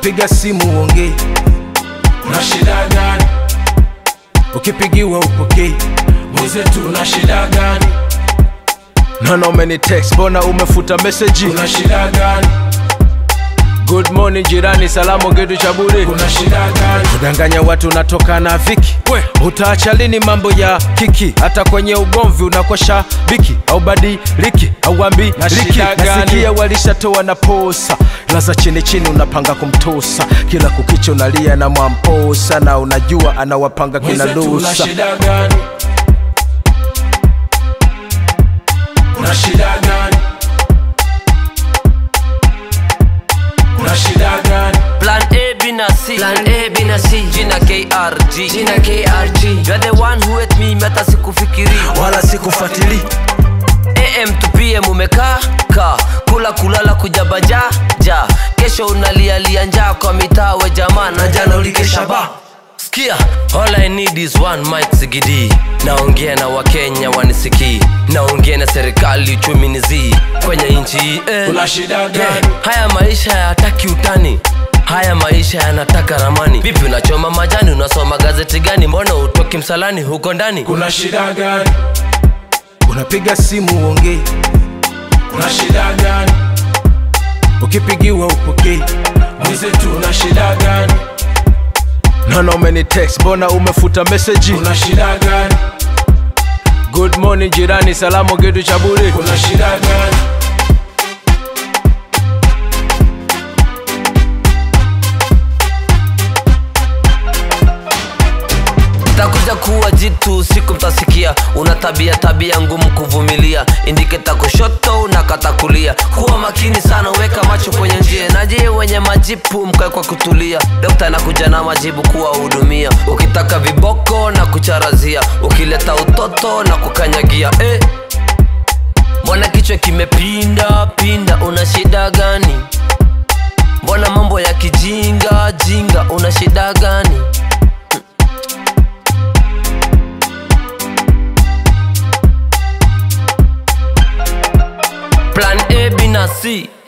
unapiga simu uongei una shida gani ukipigiwa upokei mwenzetu una shida gani naona umeni text mbona umefuta meseji una shida gani good morning jirani salamu kitu cha bure una shida gani kudanganya watu unatoka na viki We. utaacha lini mambo ya kiki hata kwenye ugomvi unakosha biki au badiliki au ambi Na liki shida gani? nasikia walishatoa na posa laza chini chini unapanga kumtosa kila kukicha unalia na mwamposa na unajua anawapanga kina mwenzetu una lusa shida gani una shida gani una shida gani Plan A, B na C Plan A, B na C Jina KRG Jina KRG You're the one who hate me meta sikufikiri wala sikufuatili AM to PM umekaa ka kula kulala kujabaja ja kesho unalialia njaa kwa mitaa we jamaa na jana ulikesha ba Sikia, all I need is one mic sigidi naongea na wakenya wanisikii naongea na serikali uchumi ni zii kwenye nchi hii eh. una shida Yeah, gani haya maisha hayataki utani haya maisha yanataka ramani vipi unachoma majani unasoma gazeti gani mbona utoki msalani huko ndani kuna shida gani unapiga simu uongei una shida gani ukipigiwa upokei mwenzetu una shida gani naona umeni text mbona umefuta meseji una shida gani good morning jirani salamu kitu cha bure kuna shida gani takuja kuwa jitu siku mtasikia una tabia tabia ngumu kuvumilia indiketa kushoto unakata kulia kuwa makini sana weka macho kwenye njia naje wenye majipu mkae kwa kutulia dokta anakuja na majibu kuwahudumia ukitaka viboko na kucharazia ukileta utoto na kukanyagia eh. mbona kichwa kimepinda pinda una shida gani mbona mambo ya kijinga jinga una shida gani Plan A, B na C